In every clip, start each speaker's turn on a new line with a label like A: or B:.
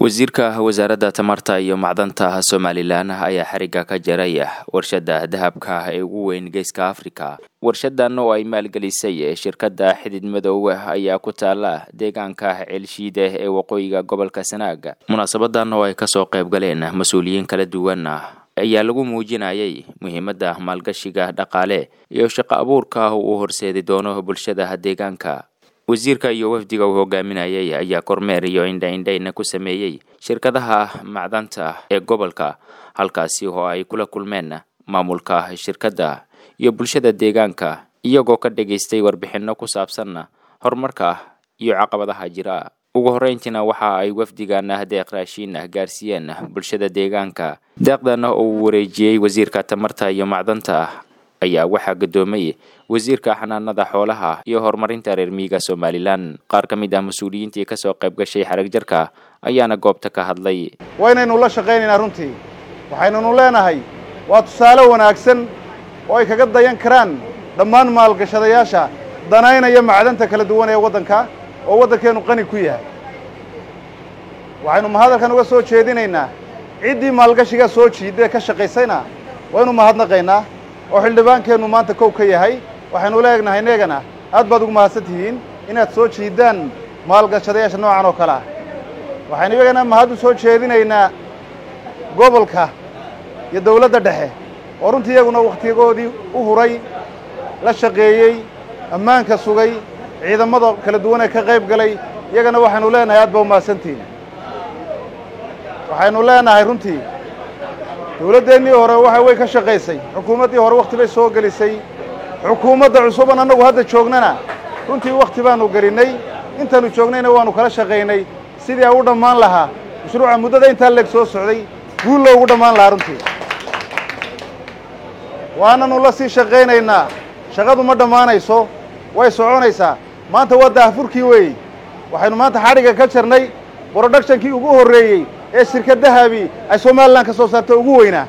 A: wasiirka wasaaradda tamarta iyo macdanta somalilan ayaa xarigga ka jaray warshadda dahabka ee ugu weyn geeska afrika warshadan oo ay maalgelisay shirkadda xidid madow ayaa ku taala deegaanka ceelshiide ee waqooyiga gobolka sanaag munaasabadan oo ay kasoo qayb galeen mas-uuliyiin kala duwan ayaa lagu muujinayay muhiimadda maalgashiga dhaqaale iyo shaqo abuurka uu horseedi doono bulshada deegaanka wasiirka iyo wafdiga uu hogaaminayay ayaa kormeer iyo indha-indhayna ku sameeyey shirkadaha macdanta ee gobolka halkaasi oo ay kula kulmeen maamulka shirkadda iyo bulshada deegaanka iyagoo ka dhageystay warbixinno ku saabsan horumarka iyo caqabadaha jira ugu horreyntiina waxa ay wafdigan deeq raashiin gaarsiiyeen bulshada deegaanka deeqdan oo uu wareejiyey wasiirka tamarta iyo macdanta ayaa waxaa gadoomay wasiirka xanaanada xoolaha iyo horumarinta reer miyiga somalilan qaar ka mid ah mas-uuliyiintii kasoo qayb gashay xarag jarka ayaana goobta ka hadlay
B: waynaynu la shaqaynaynaa runtii waxaynunu leenahay waa tusaale wanaagsan oo ay kaga dayan karaan dhammaan maalgashadayaasha danaynaya macdanta kala duwan ee waddanka oo waddankeennu qani ku yahay waxaynu mahadalkan uga soo jeedinaynaa ciddii maalgashiga soo jiidee ka shaqaysayna waynu mahadnaqaynaa oo xildhibaankeennu maanta kow ka yahay waxaynu leegnahay neegana aad baad ugu mahadsan tihiin inaad soo jiidaan maalgashadayaasha noocan oo kale ah waxaynu iyagana mahad u soo jeedinaynaa gobolka iyo dawladda dhexe oo runtii iyaguna wakhtigoodii u huray la shaqeeyey ammaanka sugay ciidamada kala duwan ee ka qayb galay iyagana waxaynu leenahay aad baa u mahadsantihiin waxaynu leenahay runtii dawladdeennii hore waxa way ka shaqaysay xukuumaddii hore wakhti bay soo gelisay xukuumadda cusuban annagu hadda joognana runtii wakhti baanu gelinnay intaannu joognayna waannu kala shaqaynay sidii a u dhammaan lahaa mashruuca muddada intaa leeg soo socday guul loogu dhammaan lahaa runtii waananu la sii shaqaynaynaa shaqadu ma dhammaanayso way soconaysaa maanta waa daahfurkii weeyey waxaynu maanta xadhigga ka jarnay broductionkii ugu horreeyey ee shirkadahabii ay somalilan ka soo saarta ugu weynaa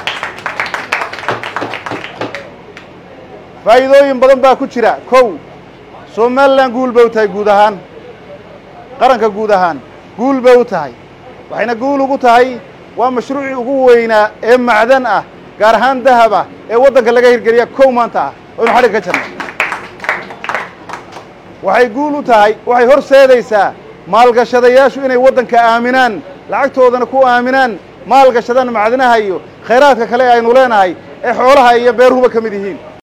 B: faa'iidooyin badan baa ku jira kow somalilan guul bay u tahay guud ahaan qaranka guud ahaan guul bay u tahay waxayna guul ugu tahay waa mashruucii ugu weynaa ee macdan ah gaar ahaan dahab ah ee waddanka laga hirgeliya kow maanta ah oynu xadhigga ka jarnay waxay guul u tahay waxay horseedaysaa maalgashadayaashu inay waddanka aaminaan lacagtoodana ku aaminaan maalgashadaan macdinaha iyo khayraadka kale aynu leenahay ee xoolaha iyo beeruhuba ka mid yihiin